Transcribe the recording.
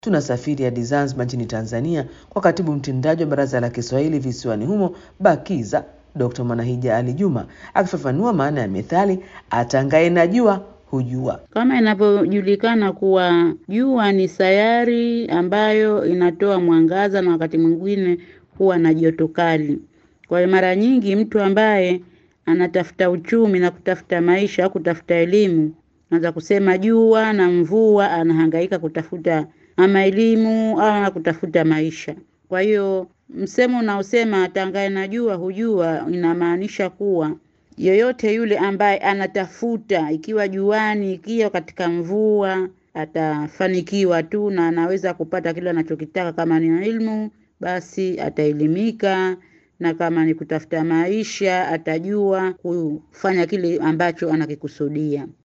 Tunasafiri hadi Zanzibar nchini Tanzania kwa katibu mtendaji wa Baraza la Kiswahili visiwani humo BAKIZA Dr. Mwanahija Ali Juma akifafanua maana ya methali atangaye na jua hujua. Kama inavyojulikana kuwa jua ni sayari ambayo inatoa mwangaza na wakati mwingine huwa na joto kali. Kwa hiyo mara nyingi mtu ambaye anatafuta uchumi na kutafuta maisha au kutafuta elimu, anaweza kusema jua na mvua, anahangaika kutafuta ama elimu au kutafuta maisha. Kwa hiyo msemo unaosema atangaye na jua hujua inamaanisha kuwa yoyote yule ambaye anatafuta ikiwa juani, ikiwa katika mvua, atafanikiwa tu na anaweza kupata kile anachokitaka. Kama ni ilmu, basi ataelimika, na kama ni kutafuta maisha, atajua kufanya kile ambacho anakikusudia.